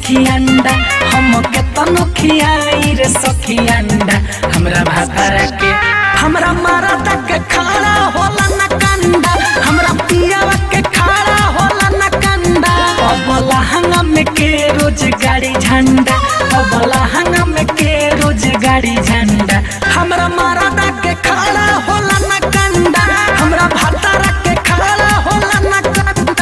सखी अंडा हम के तनो खियाई रे सखी अंडा हमरा भातारा के हमरा मारा तक खाड़ा होला न कंडा हमरा पियावा के खाड़ा होला न कंडा अबला हंगम के रोज गाड़ी झंडा अबला हंगम के रोज गाड़ी झंडा हमरा मारा तक खाड़ा होला न कंडा हमरा भातारा के खाड़ा होला न कंडा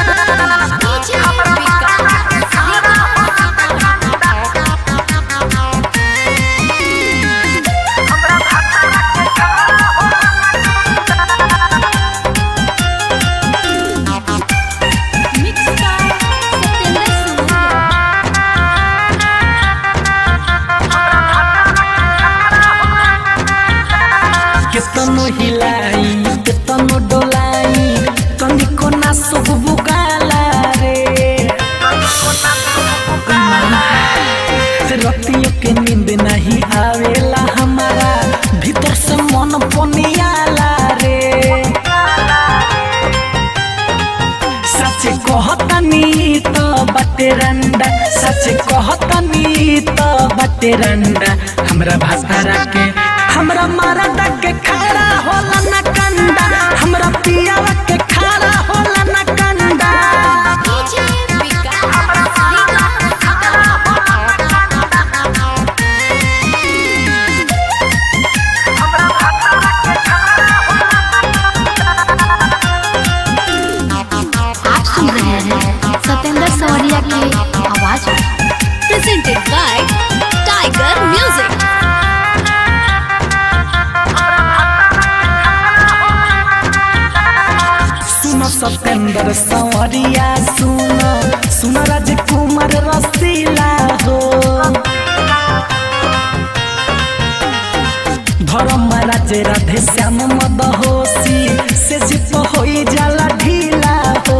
केतनो हिलाई केतनो डोलाई तनिको ना सुख बुगाला रे रतियों के नींद नहीं आवेला हमारा भीतर से मन पनियाला रे सच कहतनी तो बटे रंडा सच कहतनी तो बटे रंडा हमरा भाषा के हमरा मारा के खड़ा होला न कंडा हमरा पियावा के खड़ा होला न कंडा आप सुन रहे हैं सत्येंद्र सवरिया की आवाज में presented by Tiger Music. सुनो सत्येंद्र सवरिया सुनो सुनो राजकुमार रसीला हो धर्म राजे राधे श्याम मदहोसी से जित होई जाला ढीला हो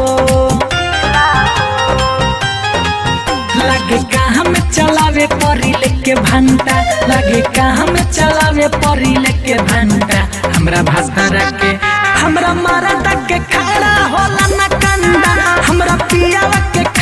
लगे कहाँ में चलावे परी लेके भंटा लगे कहाँ में चलावे परी लेके भंटा हमरा भाषा के हमरा मारा के खड़ा होला न कंडा हमरा पियावा के